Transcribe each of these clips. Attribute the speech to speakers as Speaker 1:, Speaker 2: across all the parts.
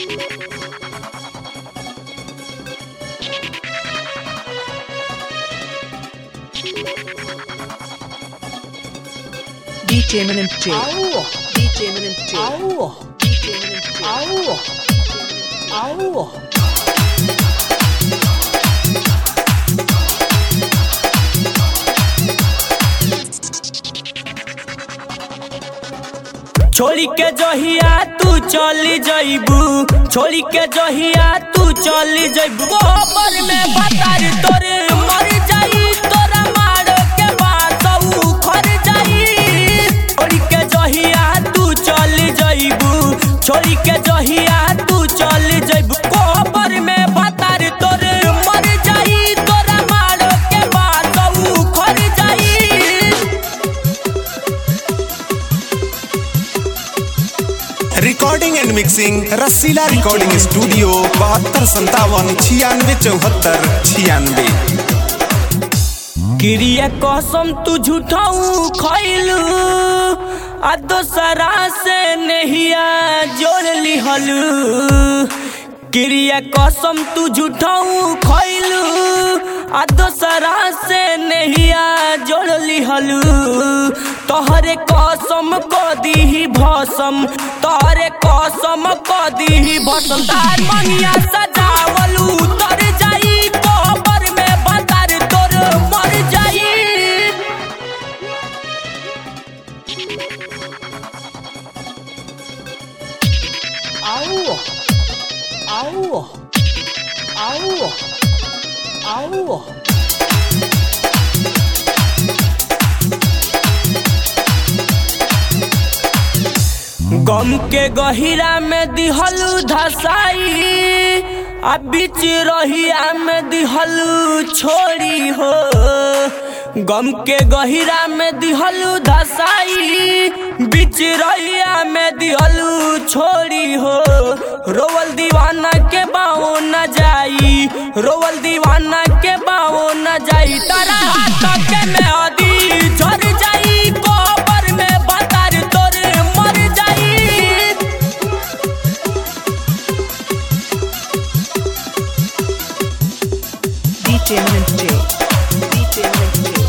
Speaker 1: DJ Minimp J.
Speaker 2: Au!
Speaker 1: DJ Minimp J.
Speaker 2: Au!
Speaker 1: DJ Minimp J.
Speaker 2: Au! Au!
Speaker 3: छोड़ी के जहिया तू चली जइबू छोड़ी के जहिया तू चली जइबू गोबर में बतार तोरे मर जाई तोरा मार के बासऊ खर जाई छोड़ी के जहिया तू चली जइबू छोड़ी के जहिया तू चली जइबू गोबर में बतार तोरे मर जाई तोरा मार के बासऊ खर जाई
Speaker 4: recording and mixing Rasila recording studio बहत्तर संतावन छियानवे चौहत्तर छियानवे
Speaker 3: क्रिया कसम तू झूठाऊ खैलू आ दोसरा से नहिया जोड़ लिहलू क्रिया कसम तू झूठाऊ खैलू आ दोसरा से नहिया जोड़ लिहलू तोहरे कसम क दीही भसम तोहरे कसम क दीही भसम तार मनिया सजावलू तर जाई कोबर में बतार तोर मर जाई
Speaker 2: Au! Au! Au! Au!
Speaker 3: गम के गहिरा में दिहलू धसाई आ बीच रहिया में दिहलू छोड़ी हो गम के गहिरा में दिहलू धसाई बीच रहिया में दिहलू छोड़ी हो रोवल दीवाना के बाओ न जाई रोवल दीवाना के बाओ न जाई तारा हाथ के में अदी झर जाई कोबर में बतार तोर मर जाई
Speaker 1: DJ Minimp J. DJ Minimp J.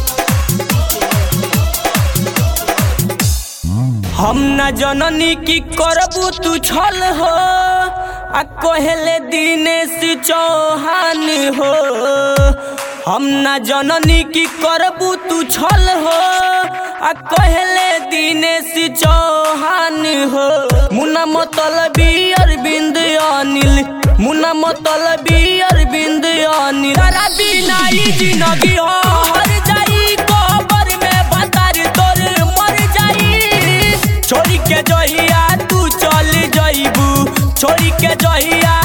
Speaker 3: हम न जननी की करबू तू छल हो आ कहले दिनेश चौहान हो हम न जननी की करबू तू छल हो आ कहले दिनेश चौहान हो मुना मतलबी अरविंद अनिल मुना मतलबी अरविंद अनिल तारा बिना ई जिंदगी हो हर जाई कोबर में बतार तोर मर जाई छोड़ी के जहिया तू चल जइबू छोड़ी के जहिया